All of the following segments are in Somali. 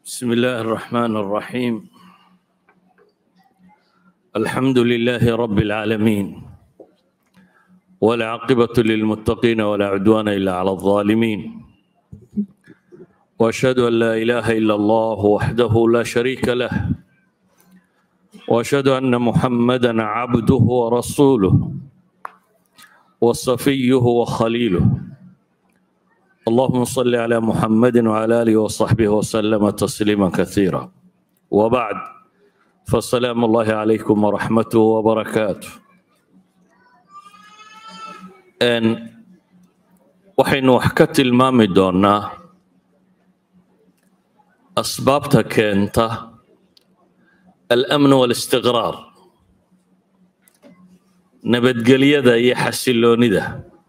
بسم الله الرحمن الرحيم الحمد لله رب العالمين والعاقبة للمتقين ولا عدوان إلا على الظالمين وأشهد أن لا إله إلا الله وحده لا شريك له وأشهد أن محمدا عبده ورسوله وصفيه وخليله اللهم صل على محمد وعلى اله وصحبه وسلم تسليما كثيرا وبعد فالسلام الله عليكم ورحمته وبركاته n waxaynu wax ka tilmaami doonaa asbaabta keenta alamn walistiqraar nabadgelyada iyo xasiloonida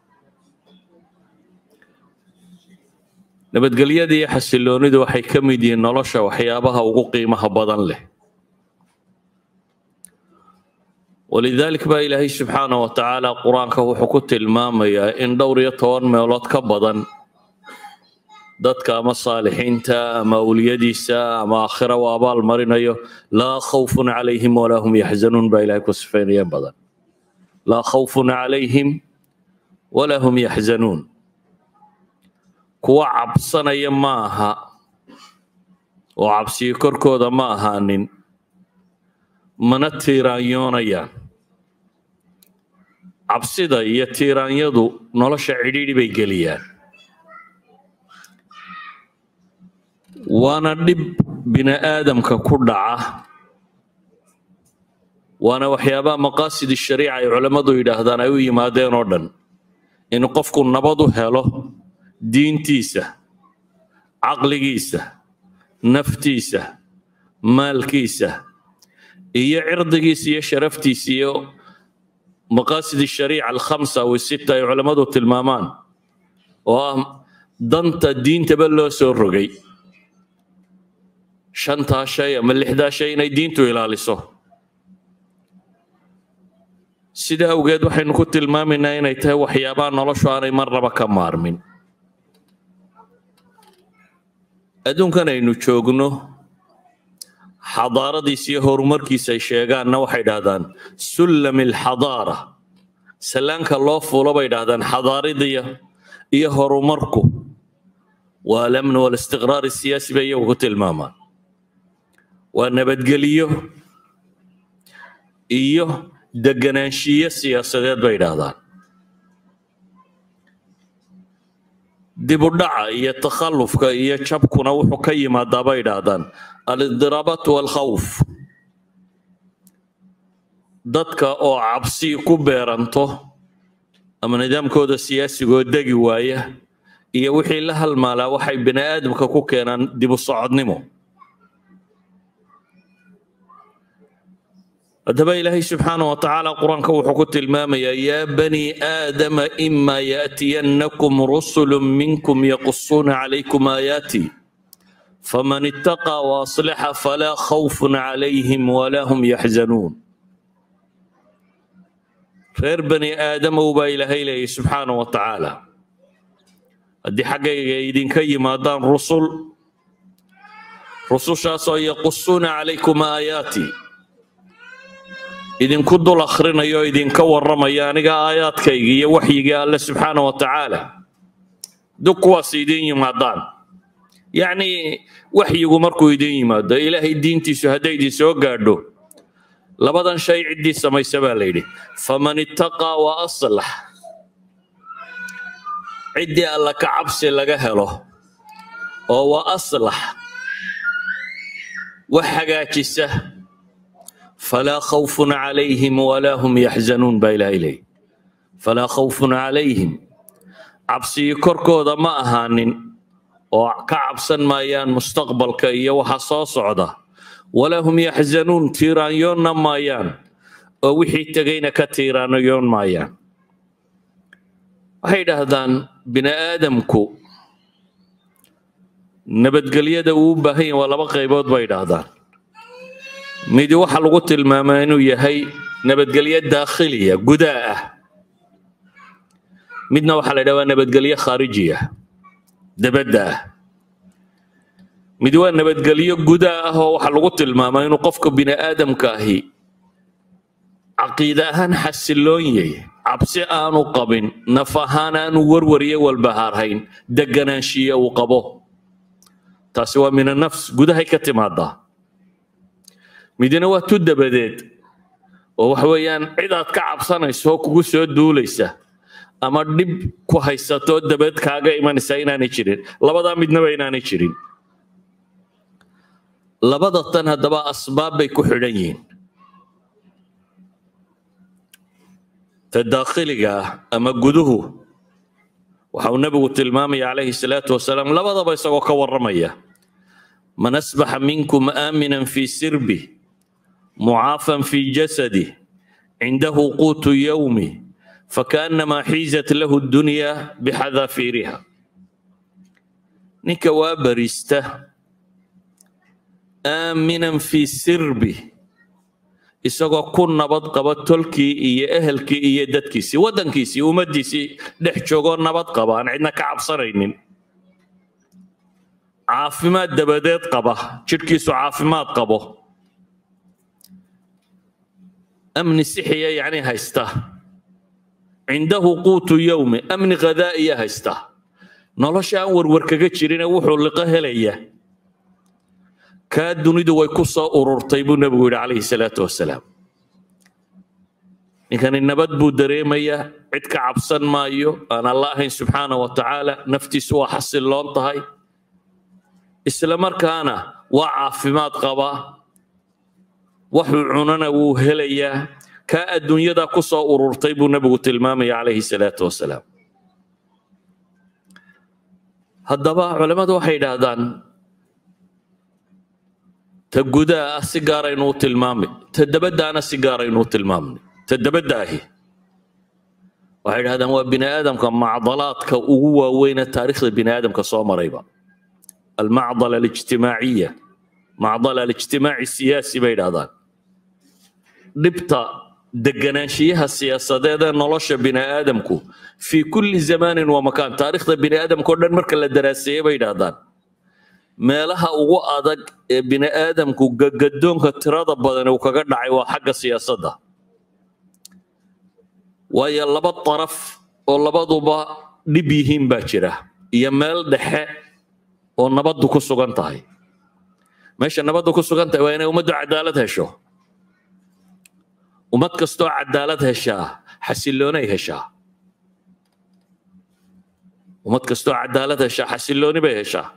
nabadgelyada iyo xasiloonidu waxay ka mid yihiin nolosha waxyaabaha ugu qiimaha badan leh walidaalik baa ilaahay subxaana wa tacaala qur-aanka wuxuu ku tilmaamayaa in dhowr iyo toban meelood ka badan dadka ama saalixiinta ama awliyadiisa ama aakhira u abaal marinayo laa khawfun calayhim walaa hum yaxzanuun baa ilahay ku sifaynaya badan laa khawfun calayhim walaa hum yaxzanuun kuwa cabsanaya ma aha oo cabsiyo korkooda ma ahaanin mana tiiraanyoonayaan cabsida iyo tiiraanyadu nolosha cidhiidhi bay geliyaan waana dhib bini aadamka ku dhaca waana waxyaabaha maqaasid shariica ay culammadu yidhaahdaan ay u yimaadeen oo dhan in qofku nabad u helo diintiisa caqligiisa naftiisa maalkiisa iyo cirdigiisa iyo sharaftiisa iyo maqaasid shariica alkhamsa aw sita ay culammadu tilmaamaan oo ah danta diintaba loo soo rogay shantaa shay ama lixdaa shay inay diintu ilaaliso sida awgeed waxaynu ku tilmaamaynaa inay tahay waxyaabaha noloshu aanay marnaba ka maarmin adduunkan aynu joogno xadaaradiisa iyo horumarkiisa ay sheegaanna waxay dhahdaan sullam alxadaara sallaanka loo fuulo bay dhahdaan xadaaradiya iyo horumarku waa alamnu walistiqraar siyaasi bay iyagu ku tilmaamaan waa nabadgeliyo iyo deganaanshiyo siyaasadeed bay dhahdaan dibudhaca iyo takhallufka iyo jabkuna wuxuu ka yimaadaa bay idhaahdaan alidiraabatu walkhawf dadka oo cabsi ku beeranto ama nidaamkooda siyaasigoo degi waaya iyo wixii la halmaalaa waxay bini aadamka ku keenaan dibu socodnimo haddaba ilaahay subxaana wa tacaala qur-aanka wuxuu ku tilmaamayaa yaa bani aadama ima yaأtiyannakum rusulu minkum yaqusuuna calaykum aayaati faman itaqaa waaصlixa falaa khawfun calayhim walaa hum yaxzanuun reer bani aadamow baa ilaahay leeyay subxaana wa tacaala haddii xaggayga idinka yimaadaan rusul rusushaasoo yaqusuuna calaykum aayaati idinku dul akhrinayo idinka warramaya aniga aayaadkayga iyo waxyigii alle subxaana wa tacaala dug kuwaas idin yimaadaan yacni waxyigu markuu idin yimaado ilaahay diintiisu hadday idin soo gaadho labadan shay ciddii samaysa baa la yidhi faman ittaqaa wa aslax ciddii alla ka cabsi laga helo oo wa aslax wax hagaajisa falaa khawfun calayhim walaa hum yaxzanuun baa ilaahay leeyay falaa khawfun calayhim cabsigii korkooda ma ahaanin oo ka cabsan maayaan mustaqbalka iyo waxa soo socda walaa hum yaxzanuun tiiraanyoonna maayaan oo wixii tegayna ka tiiraanyoon maayaan waxay idhaahdaan bini aadamku nabadgelyada uu u baahan yahay waa laba qaybood bay idhaahdaan midi waxaa lagu tilmaamaa inuu yahay nabadgelyo daakhiliya gudaa ah midna waxaa la ydhaha waa nabadgelyo khaarijiya dabadda ah mid waa nabadgelyo gudaa ah oo waxaa lagu tilmaamaa inuu qofka bini aadamka ahi caqiide ahaan xasiloon yahay cabsi aanu qabin naf ahaan aanu warwariyo walbahaarhayn deganaanshiye uu qabo taasi waa min anafs gudahay ka timaadaa midina waa tu dabadeed oo waxa weeyaan cid aad ka cabsanayso oo kugu soo duulaysa ama dhib ku haysatoo dabaed kaaga imanaysa inaanay jirin labadaa midnaba inaanay jirin labada tan haddaba asbaab bay ku xidhan yihiin ta daakhiliga ah ama guduhu waxa uu nebigu tilmaamaya calayhi salaatu wasalaam labadaba isagoo ka warramaya man asbaxa minkum aaminan fii sirbi mucaafan fii jasadi cindahu quutu yowmi fakaannamaa xiizat lahu dunya bixadaafiiriha ninka waa barista aaminan fii sirbi isagoo ku nabad qaba tolkii iyo ehelkii iyo dadkiisii waddankiisii ummaddiisii dhex joogoo nabad qaba aan cidna ka cabsanaynin caafimaad dabadeed qaba jidhkiisu caafimaad qabo amni sixiya yacni haysta cindahu quutu yowmi amni khadaa'iya haysta nolosha aan warwar kaga jirine wuxuu liqo helaya kaa dunidu way ku soo ururtay buu nebigu yidhi calayhi salaatu wasalaam ninkani nabad buu dareemayaa cid ka cabsan maayo aan alla ahayn subxaana wa tacaala naftiisu waa xasiloon tahay isla markaana waa caafimaad qabaa waxuu cunana wuu helayaa kaa adduunyadaa ku soo ururtay buu nebigu tilmaamaya calayhi salaatu wasalaam haddaba culammadu waxay yidhaahdaan ta gudaa ah si gaaraynu u tilmaamay ta dabaddaana si gaaraynu u tilmaamnay ta dabadda ahi waxay yidhahdaan waa bini aadamka macdalaadka ugu waaweyne taariikhda bini aadamka soo marayba almacdala alijtimaaciya macdala alijtimaaci siyaasi bay yidhahdaan dhibta deganaanshiyaha siyaasadeed ee nolosha bini aadamku fii kulli zamaanin wa makaan taariikhda bini aadamka o dhan marka la daraaseeye bay yidhahdaan meelaha ugu adag ee bini aadamku gagadoonka tirada badan uu kaga dhacay waa xagga siyaasadda waayo laba daraf oo labaduba dhib yihiin baa jira iyo meel dhexe oo nabaddu ku sugan tahay meesha nabaddu ku sugan tahay waa inay ummaddu cadaalad hesho ummad kastoo cadaalad heshaa xasiloonay heshaa ummad kastoo cadaalad heshaa xasilooni bay heshaa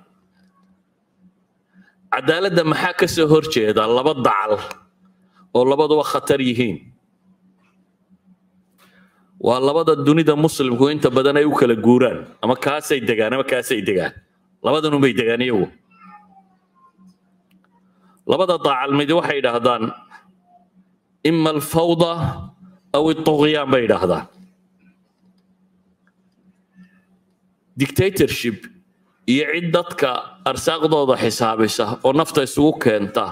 cadaaladda maxaa ka soo hor jeeda laba dacal oo labaduba khatar yihiin waa labada dunida muslimku inta badan ay u kala guuraan ama kaasay degaan ama kaasay degaan labadanunbay degaan iyagu labada dacal midi waxay yidhaahdaan ima alfawda aw ituqyaan bay yidhaahdaan dictatorship iyo cid dadka arsaaqdooda xisaabisa oo nafta isugu keenta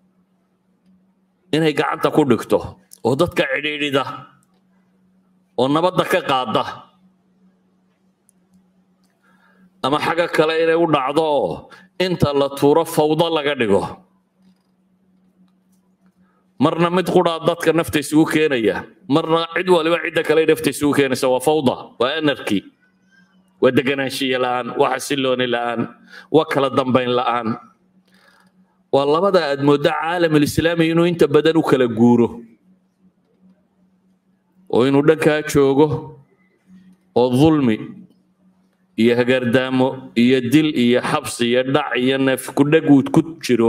inay gacanta ku dhigto oo dadka cidhiidhida oo nabadda ka qaada ama xagga kale inay u dhacdo oo inta la tuuro fawdo laga dhigo marna mid quraa dadka nafta isugu keenaya marna cid waliba cidda kale nafta isugu keenaysa waa fawda waa anarchy waa deganaanshiye la'aan waa xasilooni la'aan waa kala dambayn la'aan waa labada aad mooddo caalamulislaami inuu inta badan u kala guuro oo inuu dhankaa joogo oo dulmi iyo hagardaamo iyo dil iyo xabsi iyo dhac iyo neef kudhaguud ku jiro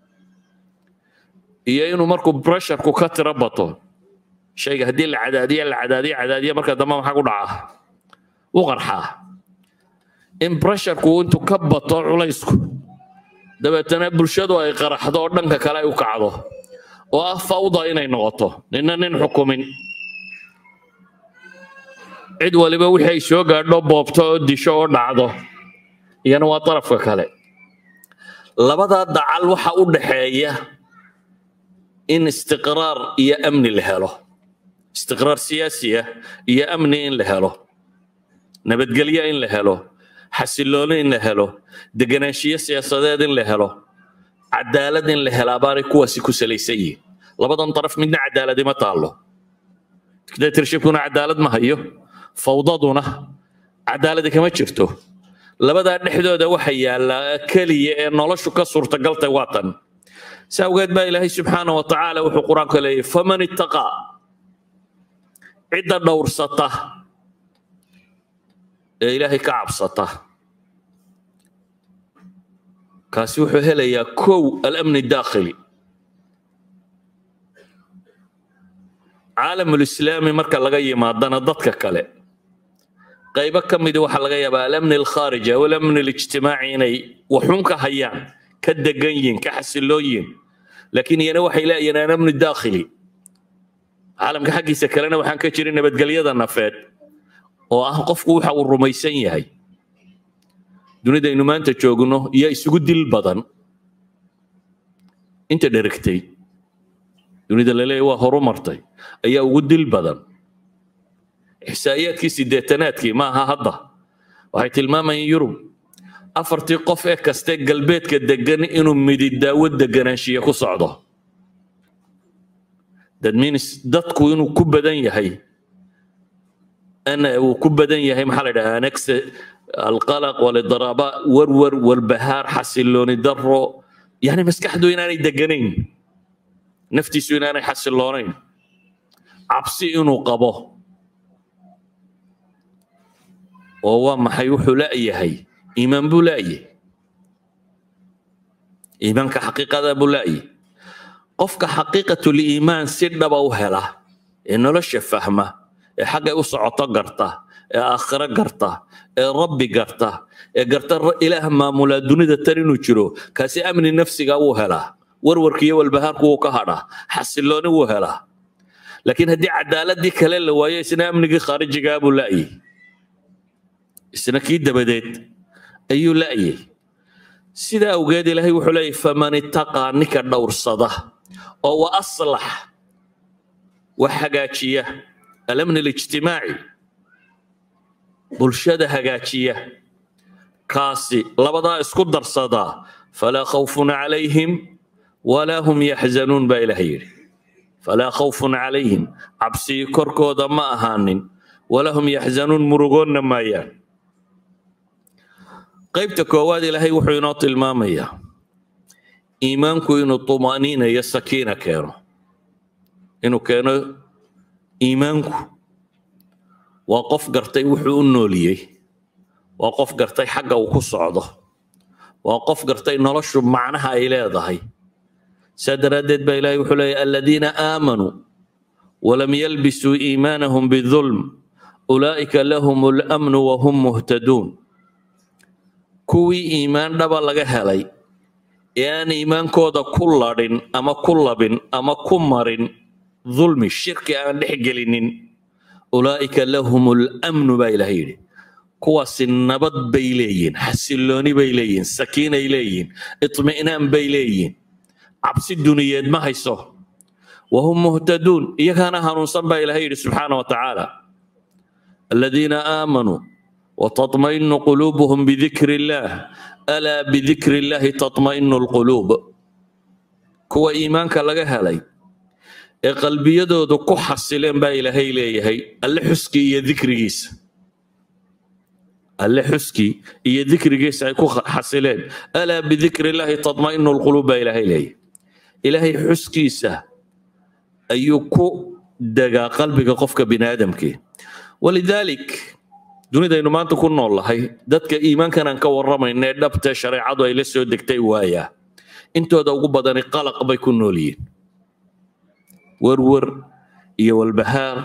iyo inuu markuu bresharku ka tiro bato shayga haddii la cadaadiya la cadaadiya cadaadiya marka dambe maxaa ku dhacaa u qarxaa in bresharku intuu ka bato culaysku dabeetana bulshadu ay qaraxdo oo dhanka kale ay u kacdo oo ah fawda inay noqoto nina nin xukumin cid waliba wixii ay soo gaadho boobto oo disho oo dhacdo iyana waa darafka kale labadaa dacal waxa u dhaxeeya in istiqraar iyo amni la helo istiqraar siyaasi ah iyo amni in la helo nabadgelyo in la helo xasilooni in la helo deganaanshiyo siyaasadeed in la helo cadaalad in la helaa baanay kuwaasi ku salaysan yihin labadan daraf midna cadaaladi ma taallo dictatorshipkuna cadaalad ma hayo fawdaduna cadaaladi kama jirto labadaa dhexdooda waxa yaalla keliya ee noloshu ka suurtagaltay waa tan si awgeed baa ilaahay subxaana wa tacaala wuxuu qur-aanka leeyahy faman ittaqaa cidda dhowrsata ee ilaahay ka cabsata kaasi wuxuu helayaa kow alamni daakhili caalamulislaami marka laga yimaadana dadka kale qaybo ka midi waxaa laga yaabaa alamni alkhaariji aw alamni alijtimaaci inay waxun ka hayaan ka degan yihin ka xasilloon yihin laakiin iyana waxay leeyihiin alamni daakhili caalamka xaggiisa kalena waxaan ka jirin nabadgelyada nafeed oo ah qofku waxa uu rumaysan yahay dunidaynu maanta joogno iyo isugu dil badan inta dheragtay dunida laleeyahy waa horu martay ayaa ugu dil badan ixsaa'iyaadkii siddeetanaadkii ma aha hadda waxay tilmaamayeen yurub afartii qof ee kaste galbeedka degan inuu midi daawo deganaanshiya ku socdo that means dadku inuu ku badan yahay ana uu ku badan yahay maxaa la yidhaha anex alqalaq walidraaba warwar walbahaar xasilooni daro yani maskaxdu inaanay deganayn naftiisu inaanay xasiloonayn cabsi inuu qabo oo waa maxay wuxuu la'yahay iimaan buu la'yahay iimaanka xaqiiqada buu la'yahay qofka xaqiiqatuliimaan si dhaba u hela ee nolosha fahma ee xaggay u socoto garta ee aakhiro garta ee rabbi garta ee garta ilaah maamulaa dunida tan inuu jiro kaasi amni nafsiga wuu helaa warwarkiiyo walbahaarku wuu ka hadhaa xasilooni wuu helaa laakiin haddii cadaaladii kale la waayo isna amnigii khaarijigaa buu la'yay isna kii dabadeed ayuu la'yay sidaa awgeed ilaahay wuxuu leeyahy faman ittaqaa ninka dhowrsada oo wa aslax wax hagaajiya alamni alijtimaaci bulshada hagaajiya kaasi labadaa isku darsadaa falaa khawfun calayhim walaa hum yaxzanuun baa ilaah yidhi falaa khawfun calayhim cabsii korkooda ma ahaanin walaa hum yaxzanuun murugoonna maayaan qaybta koowaad ilaahay wuxuu inoo tilmaamayaa iimaanku inuu tuma'niina iyo sakiina keeno inuu keeno iimaanku waa qof gartay wuxuu u nooliyey waa qof gartay xagga uu ku socdo waa qof gartay noloshu macnaha ay leedahay saa daraaddeed baa ilaahay wuxuu leeyahy aladiina aamanuu walam yalbisuu iimaanahum bidulm ulaa'ika lahum alamnu wahum muhtaduun kuwii iimaan dhaba laga helay ee aan iimaankooda ku ladhin ama ku labin ama ku marin dulmi shirki aan dhex gelinin ulaa'ika lahum alamnu baa ilaah yidhi kuwaasi nabad bay leeyihin xasilooni bay leeyihin sakiinay leeyihin itmi'naan bay leeyihin cabsi duniyeed ma hayso wahum muhtaduun iyagaana hanuunsan baa ilaah yidhi subxaana wa tacaala aladiina aamanuu وتطمئن قلوبهم بذكر الله ألا بذكر الله تطمئن القلوب كوا إيمانك لغا هلاي ee qalbiyadoodu ku xasileen baa ilaahay leeyahay alle xuskii iyo dikrigiisa alle xuskii iyo dikrigiisa ay ku xasileen alaa bidikri illaahi tatma'inu lquluub baa ilaahay leeyahay ilaahay xuskiisa ayuu ku degaa qalbiga qofka bini aadamkii walidaalik dunidaynu maanta ku nool lahay dadka iimaankan aan ka warramayna ee dhabtee shareecadu ay la soo degtay waayaa intooda ugu badani qalaq bay ku nool yihiin werwer iyo walbahaar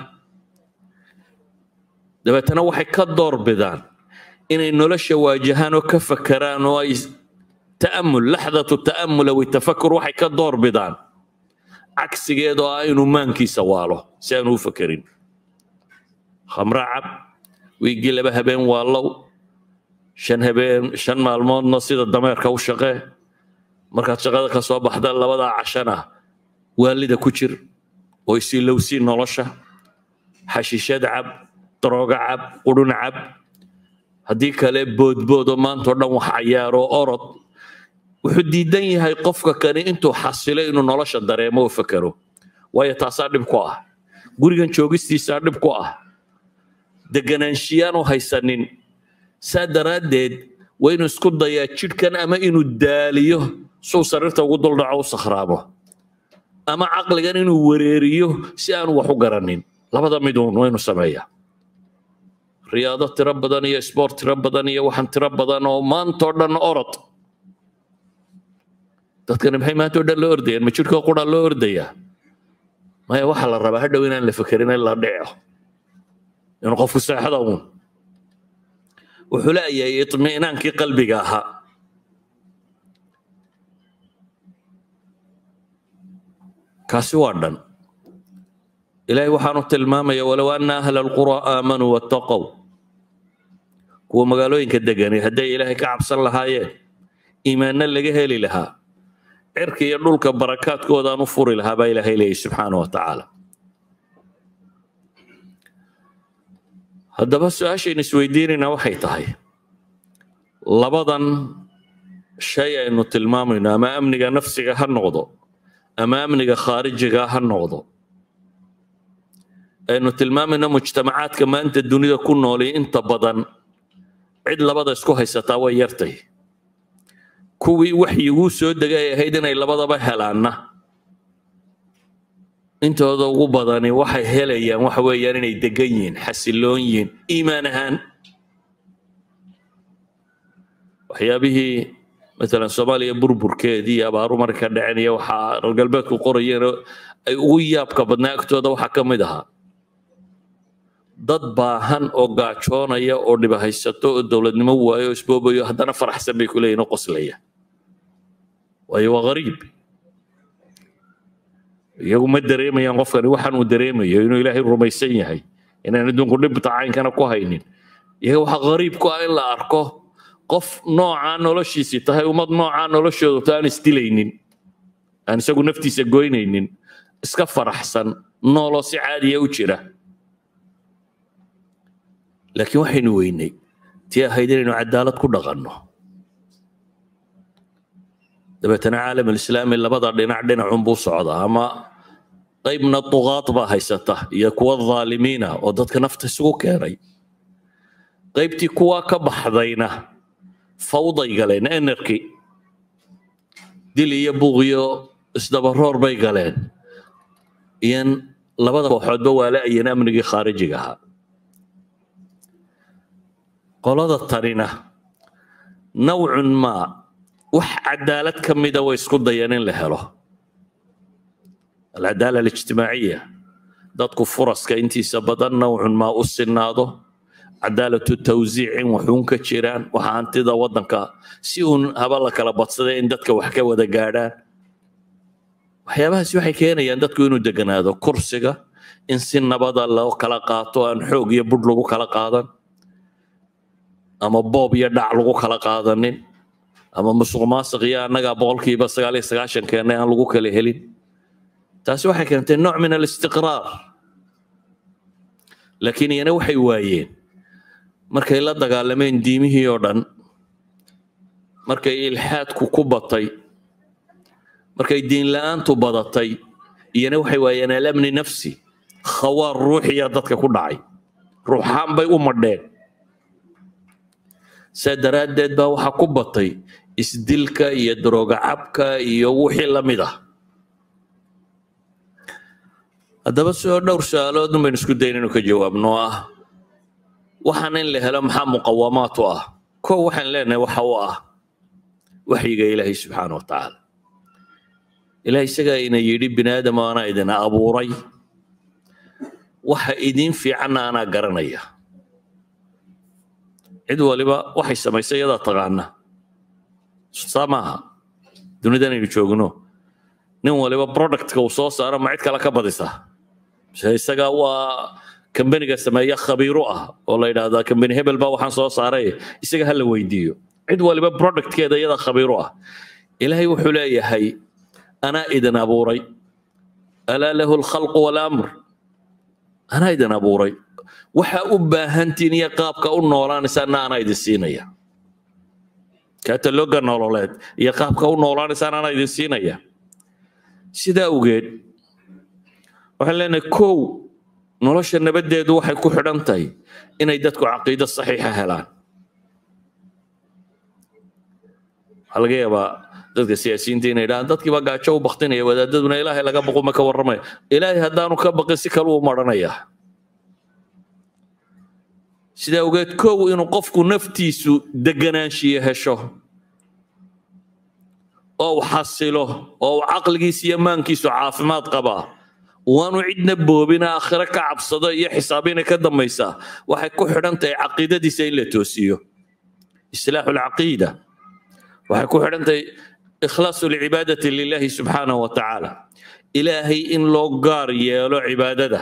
dabeetana waxay ka door bidaan inay nolosha waajahaan oo ka fakeraan oo ay ta'amul laxdatu ta'amul aw tafakur waxay ka door bidaan cagsigeed oo ah inuu maankiisa waalo si aanu u fakerin khamra cab wiiggii laba habeen waalow shan habeen shan maalmoodna sida dameerka u shaqee markaad shaqada ka soo baxda labadaa cashana waalida ku jir oo isilowsii nolosha xashiishad cab darooga cab qudhun cab haddii kale boodboodo maantao dhan wax cayaaro orod wuxuu diidan yahay qofka kani intuu xasilo inuu nolosha dareemo oo fakero waayo taasaa dhib ku ah gurigan joogistiisaa dhib ku ah deganaanshiyaanu haysanin saa daraaddeed waa inuu isku dayaa jidhkan ama inuu daaliyo suu sariirta ugu duldhaco u sakhraamo ama caqligan inuu wareeriyo si aanu wax u garanin labada miduun waa inuu sameeyaa riyaado tiro badan iyo sport tiro badan iyo waxaan tiro badan oo maantao dhan orod dadkani maxay maantao dhan loo ordayaan ma jidhkoo qura loo ordayaa maya waxaa la rabaa hadhow inaan la fekerin in la dhico inuu qofku seexda uun wuxuu leeyahay itmi'naankii qalbiga ahaa kaasi waa dhan ilaahay waxaanu tilmaamaya walow ana ahla alqura aamanuu wattaqow kuwa magaalooyinka degani hadday ilaahay ka cabsan lahaayeen iimaanna laga heli lahaa cirka iyo dhulka barakaadkoodaan u furi lahaa baa ilaahay leeyahy subxaana wa tacaala haddaba su-aashaynu isweydiinaynaa waxay tahay labadan shay aynu tilmaamayno ama amniga nafsiga ha noqdo ama amniga khaarijiga ha noqdo aynu tilmaamayno mujtamacaadka maanta dunida ku noolay inta badan cid labada isku haysataa way yartay kuwii waxyiguu soo degay ay ahayd inay labadaba helaanna intooda ugu badani waxay helayaan waxa weeyaan inay degan yihiin xasiloon yihiin iimaan ahaan waxyaabihii matalan soomaaliya burburkeedii iyo abaaru marka dhacen iyo waxaa reer galbeedku qorayeen ay ugu yaabka badnaa agtooda waxaa ka mid ahaa dad baahan oo gaajoonaya oo dhibahaysato oo dowladnimo waayo oo isboobayo haddana faraxsan bay ku leeyihin oo qoslaya waayo waa gariib iyagu ma dareemayaan qofkani waxaan uu dareemayo inuu ilaahay rumaysan yahay inaan adduunku dhibta caynkana ku haynin iyaga waxaa gariib ku ah in la arko qof noocaa noloshiisii tahay ummad noocaa noloshoodu ta aan isdilaynin aan isagu naftiisa goynaynin iska faraxsan nooloo si caadiya u jira laakiin waxaynu weynay tii ahayd inaynu cadaalad ku dhaqanno dabeetana caalam alislaami labada dhinac dhinacunbuu socdaa ama qaybna duqaad baa haysata iyo kuwa dhaalimiina oo dadka nafta isugu keenay qaybtii kuwaa ka baxdayna fawday galeen enerky dil iyo buuqiyo isdabaroor bay galeen iyan labada kooxoodba waa la-ayeen amnigii khaarijiga ahaa qolada tanina nawcun maa wax cadaalad ka mida way isku dayeen in la helo alcadaala alijtimaaciya dadku furaska intiisa badan nawcun maa u sinaado cadaalatu tawsiic in waxuun ka jiraan waxa hantida waddanka si uun haba la kala badsada in dadka wax ka wada gaadhaan waxyaabahaasi waxay keenayaan dadku inuu deganaado kursiga in si nabada loo kala qaato aan xoog iyo budh lagu kala qaadan ama boob iyo dhac lagu kala qaadanin ama musuq maasiq iyo annaga boqolkiiba sagaal iyo sagaashan keennay aan lagu kala helin taasi waxay keentay nooc min alistiqraar laakiin iyana waxay waayeen markay la dagaalameen diimihii oo dhan markay ilxaadku ku batay markay diin la-aantu badatay iyana waxay waayeen alamni nafsi khawaar ruuxiya dadka ku dhacay ruuxaan bay u madheen saa daraaddeed baa waxaa ku batay isdilka iyo darooga cabka iyo wixii la mid ah haddaba sidoo dhowr su-aalood un baynu isku dayn inuu ka jawaabno oo ah waxaan in la helo maxaa muqawamaat u ah kow waxaan leenahay waxa u ah waxyiga ilaahay subxaana wa tacaala ilaah isagaa ina yidhi bini aadam anaa idin abuuray waxa idiin fiicanna anaa garanaya cid waliba waxay samaysay iyadaa taqaana saa maaha dunidan aynu joogno nin waliba productka uu soo saaro ma cid kale ka badisa mise isaga waa kambaniga sameeya khabiiru ah oo la yidhaahdaa kambani hebel baa waxaan soo saaray isaga ha la weydiiyo cid waliba productkeeda iyada khabiiru ah ilaahay wuxuu leeyahay anaa idin abuuray alaa lahu alkhalqu walamr anaa idin abuuray waxa u baahantiin iyo qaabka u noolaanaysaana anaa idin siinaya katalooga nololeed iyo qaabka u noolaanaysaan anaa idin siinaya sidaa awgeed waxaan leenahay kow nolosha nabaddeedu waxay ku xidhan tahay inay dadku caqiido saxiixa helaan waxaa laga yaabaa dadka siyaasiyiinta inay dhahaan dadkii baa gaajo u baktinaya wadaadaduna ilaahay laga baqo ma ka warramaya ilaahay haddaanu ka baqin si kale u maranayaa sidaa ogeed kow inuu qofku naftiisu deganaanshiyo hesho oo uu xasilo oo uu caqligiisa iyo maankiisu caafimaad qabaa waanu cidna boobina aakhiro ka cabsado iyo xisaabina ka dambaysaa waxay ku xidhan tahay caqiidadiisa in la toosiyo islaaxu lcaqiida waxay ku xidhan tahay ikhlaasu lcibaadati lilahi subxaanahu wa tacaala ilaahay in loo gaar yeelo cibaadada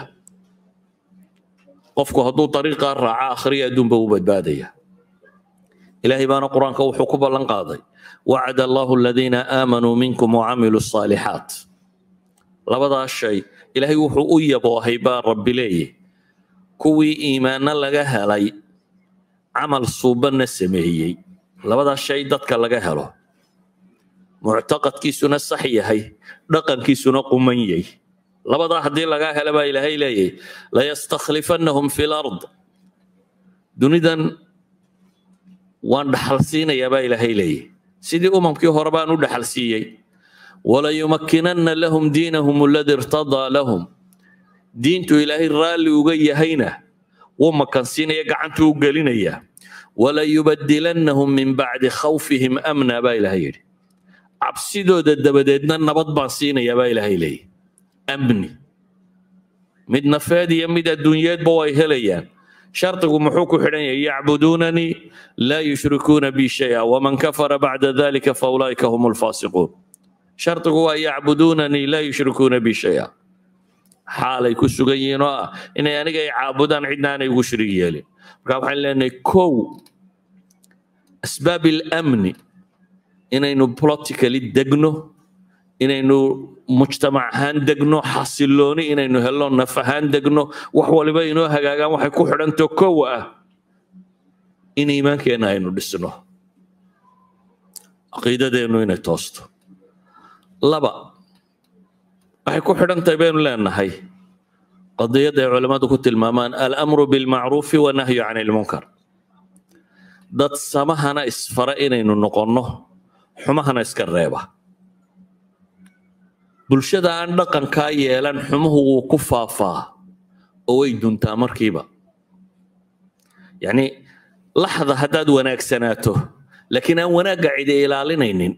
qofku hadduu dariiqaa raaca akhriya adduunba u badbaadaya ilaahay baana qur-aanka wuxuu ku ballan qaaday wacada allahu aladiina aamanuu minkum wacamiluu الصaalixaat labadaas shay ilaahay wuxuu u yaboohay baa rabbi leeyahy kuwii iimaanno laga helay camal suubanna sameeyey labadaas shay dadka laga helo muctaqadkiisuna sax yahay dhaqankiisuna quman yahy labadaa haddii lagaa hela baa ilaahay leeyahy layastakhlifannahum fi lard dunidan waan dhaxal siinayaa baa ilaahay leeyahy sidii umamkii hore baan u dhaxal siiyey walayumakkinanna lahum diinahum aladi irtadaa lahum diintu ilaahay raalli uga yahayna wuu makansiinaya gacantuu u gelinaya walayubadilannahum min bacdi khawfihim amna baa ilaahay yidhi cabsidooda dabadeedna nabad baan siinayaa baa ilaahay leeyahy amni mid nafeed iyo mid adduunyeedba way helayaan shardigu muxuu ku xidhan yahay yacbuduunanii laa yushrikuuna bi shaya waman kafara bacda dalika faulaa'ika hum lfaasiquun shardigu waa yacbuduunanii laa yushrikuuna bi shaya xaalay ku sugan yihiin oo ah inay aniga ay caabudaan cidna aanay ugu shirig yeelin marka waxaan leenahay kow asbaab ilamni inaynu politically degno inaynu mujtamac ahaan degno xasilooni inaynu helno naf ahaan degno wax waliba inoo hagaagaan waxay ku xidhanto kow ah in iimaankeenna aynu dhisno caqiidadeennu inay toosto laba waxay ku xidhan tahay baynu leenahay qadiyadda ay culammadu ku tilmaamaan alamru bilmacruufi wanahyu can ilmunkar dad samahana isfara inaynu noqonno xumahana iska reeba bulshada aan dhaqankaa yeelan xumuhu wuu ku faafaa oo way duntaa markiiba yacni laxda haddaad wanaagsanaato laakiin aan wanaagga cidi ilaalinaynin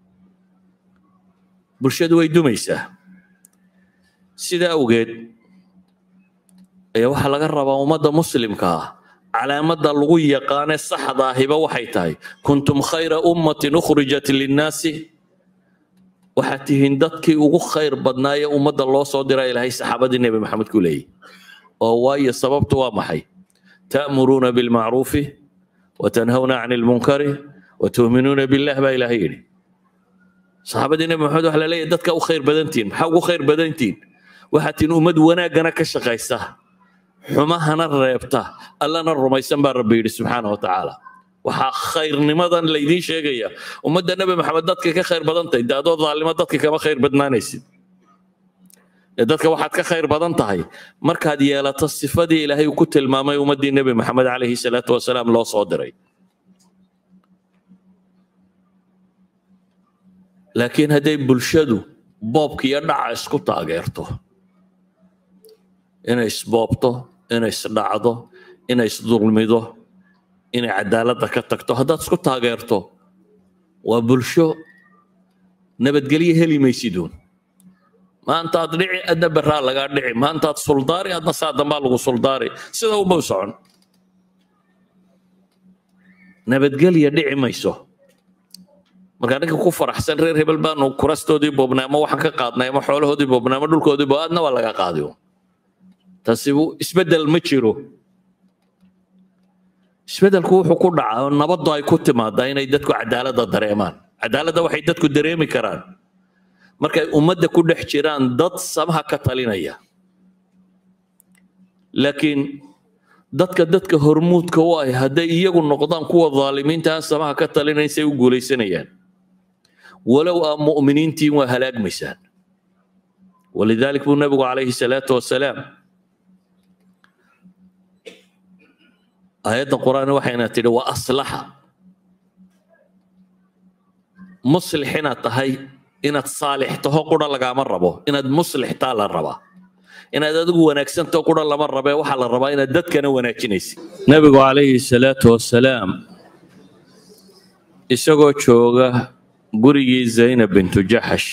bulshadu way dumaysaa sidaa awgeed ayaa waxaa laga rabaa ummadda muslimka ah calaamadda lagu yaqaane saxda ahiba waxay tahay kuntum khayra ummatin ukhrijat linnaasi waxaad tihiin dadkii ugu khayr badnaaye ummadda loo soo dira ilaahay saxaabadii nebi maxamed ku leeyahy oo waayo sababtu waa maxay ta'muruuna bilmacruufi watanhawna can ilmunkari watu'minuuna billah baa ilaahay yidhi saxaabadii nebi maxamed waxa la leeyahy dadka u khayr badantihin maxaa ugu khayr badantihin waxaad tihiin ummad wanaaggana ka shaqaysa xumahana reebta allana rumaysan baa rabbi yidhi subxaana wa tacaala waxaa khayrnimadan laydiin sheegaya ummadda nebi maxamed dadka ka khayr badan tahay de adoo daalimo dadka kama khayr badnaanaysid ee dadka waxaad ka khayr badan tahay markaad yeelato sifadii ilaahay uu ku tilmaamay ummaddii nebi maxamed calayhi salaatu wasalaam loo soo diray laakiin hadday bulshadu boobka iyo dhaca isku taageerto inay isboobto inay isdhacdo inay isdulmido inay cadaaladda ka tagto haddaad isku taageerto waa bulsho nabadgelyo heli maysiduun maantaad dhici adna baraa lagaa dhici maantaad suldaari adna saa dambaa lagu suldaari sida uma socon nabadgelya dhici mayso marka ninka ku faraxsan reer hebel baanu kurastoodii boobnay ama waxaan ka qaadnay ama xoolahoodii boobnay ama dhulkoodii bo adna waa laga qaadi taasi isbeddel ma jiro isbeddelku wuxuu ku dhacaa nabaddu ay ku timaadaa inay dadku cadaaladda dareemaan cadaaladda waxay dadku dareemi karaan markay ummadda ku dhex jiraan dad samaha ka talinaya laakiin dadka dadka hormuudka u ah hadday iyagu noqdaan kuwa dhaalimiinta aan samaha ka talinayn say u guulaysanayaan walow aa mu'miniintiin waa halaagmaysaan walidalik buu nabigu calayhi salaatu wasalaam aayadda qur-aan waxayna tidhi wa aslaxa muslix inaad tahay inaad saalix taho qura lagaama rabo inaad muslixtaa la rabaa inaad adigu wanaagsantaho qura lama rabee waxaa la rabaa inaad dadkana wanaajinaysid nabigu calayhi salaatu wasalaam isagoo jooga gurigii zaynab bintu jaxash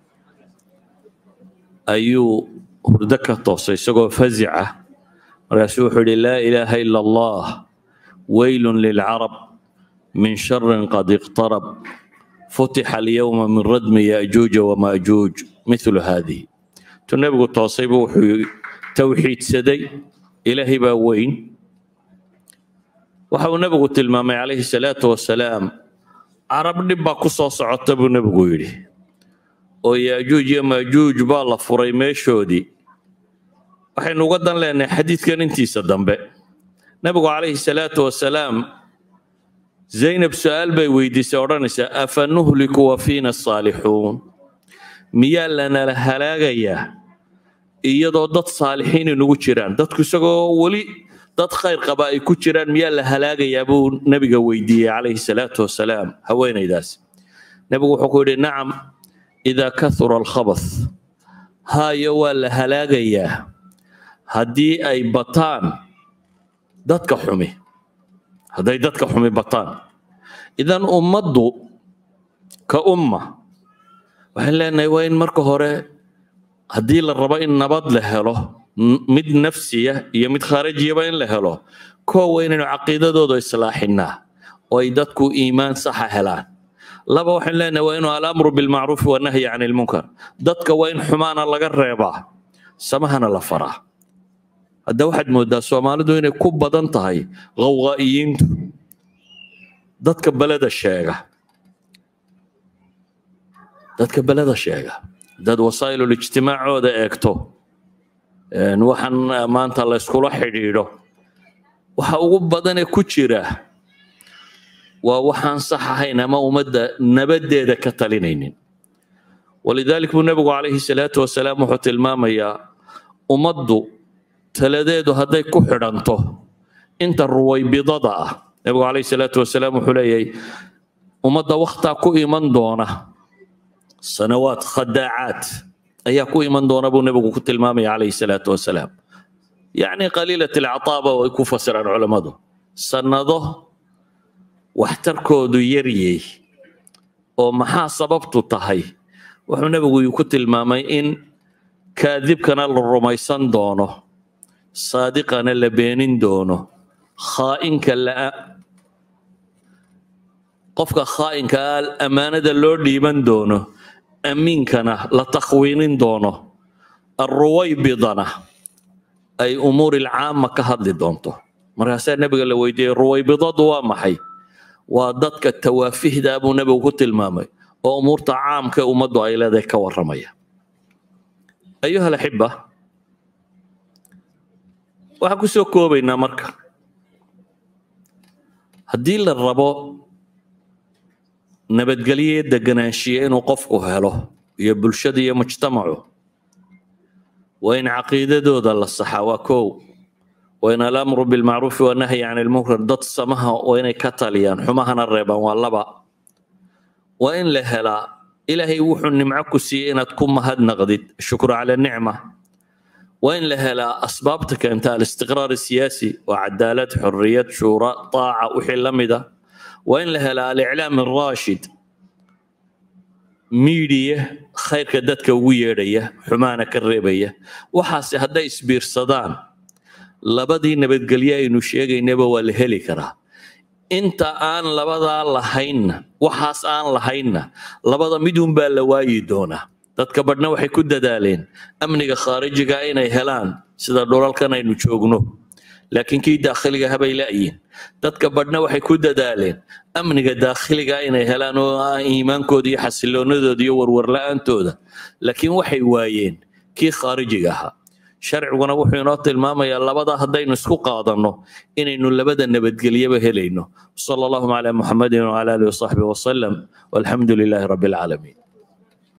ayuu hurdo ka toosay isagoo fazica markaasuu wuxuu yidhi laa ilaaha ila allah weylun lilcarab min sharin qad iqtarab futixa alyawma min radmi yaajuuja wamaajuuj mithlu haadihi tu nebigu toosaybu wuxuu towxiidsaday ilaahay baa weyn waxa uu nebigu tilmaamay calayhi salaatu wasalaam carab dhib baa ku soo socota buu nebigu yidhi oo yaajuuj iyo maajuuj baa la furay meeshoodii waxaynu uga dan leenahay xadiidkan intiisa dambe nebigu calayhi salaatu wasalaam zaynab su-aal bay weydiisay odhanaysaa afa nuhliku wa fiina saalixuun miyaa lanala halaagayaa iyadoo dad saalixiin inugu jiraan dadku isagoo weli dad khayr qaba ay ku jiraan miyaa la halaagayaa buu nebiga weydiiyey calayhi salaatu wasalaam haweenaydaas nebigu wuxuu ku yidhi nacam idaa kahura alkhabath haayo waa la halaagayaa haddii ay bataan dadka xumi hadday dadka xumi bataan idan ummaddu ka umma waxaan leenahay waa in marka hore haddii la rabo in nabad la helo mid nafsiya iyo mid khaarajiyaba in la helo koowa inaynu caqiidadooda islaaxinaa oo ay dadku iimaan saxa helaan laba waxaan leenahay waa inuu alamru bilmacruufi wanahyi can ilmunkar dadka waa in xumaana laga reebaa samahana la faraa hadda waxaad moodaa soomaalidu inay ku badan tahay qawqaa'iyiintu dadka beleda sheega dadka beleda sheega dad wasaa'ilul ijtimaacooda eegto waxaan maanta la yskula xidhiidho waxa ugu badanee ku jira waa waxaan sax ahayn ama ummadda nabaddeeda ka talinaynin walidalik buu nebigu calayhi salaatu wasalaam wuxuu tilmaamayaa ummaddu taladeedu hadday ku xidhanto inta ruwaybidada ah nebigu calayhi salaatu wasalaam wuxuu leeyahay ummadda wakhtaa ku iman doona sanawaad khadaacaad ayaa ku iman doona buu nebigu ku tilmaamaya calayhi salaatu wasalaam yacni qaliilat alcataaba way ku fasiraan culammadu sannado waxtarkoodu yaryey oo maxaa sababtu tahay wuxuu nebigu ku tilmaamay in kaadibkana la rumaysan doono saadiqana la beenin doono khaa'inka la qofka khaa'inka ah ammaanada loo dhiiban doono amiinkana la takhwiinin doono arruwaybidana ay umuuri alcaama ka hadli doonto markaasaa nebiga la weydiiyey ruwaybidadu waa maxay waa dadka tawaafihda buu nebigu ku tilmaamay oo umuurta caamka ummaddu ay leedahay ka warramaya ayuha alaxiba waxaan ku soo koobaynaa marka haddii la rabo nabadgelyo deganaanshiye inuu qofku helo iyo bulshada iyo mujtamacu waa in caqiidadooda la saxaa waa kow waa in alamru bilmacruufi wanahyi can ilmunkar dad samaha waa inay ka taliyaan xumahana reebaan waa laba waa in la helaa ilaahay wuxuu nimco ku siiyey inaad ku mahadnaqdid shukru cala nicma waa in la helaa asbaabta keenta alistiqraar siyaasi waa cadaalad xorriyad shuura taaca wixii la mida waa in la helaa aliclaam araashid miidiya khayrka dadka ugu yeedhaya xumaana ka reebaya waxaase hadday isbiirsadaan labadii nabadgelye aynu sheegaynaba waa la heli karaa inta aan labadaa lahaynna waxaas aan lahaynna labada midun baa la waayi doonaa dadka badhna waxay ku dadaaleen amniga khaarijiga inay helaan sida dhulalkan aynu joogno laakiin kii daakhiliga habay la'yiin dadka badhna waxay ku dadaaleen amniga daakhiliga inay helaan oo ah iimaankooda iyo xasiloonadooda iyo warwarla'aantooda laakiin waxay waayeen kii khaarijiga ahaa sharciguna wuxuu inoo tilmaamayaa labada haddaynu isku qaadanno inaynu labada nabadgelyaba helayno sala allahuma calaa muxamedin wcala alihi wasaxbihi wasalam walxamdu lilaahi rabbi alcaalamiin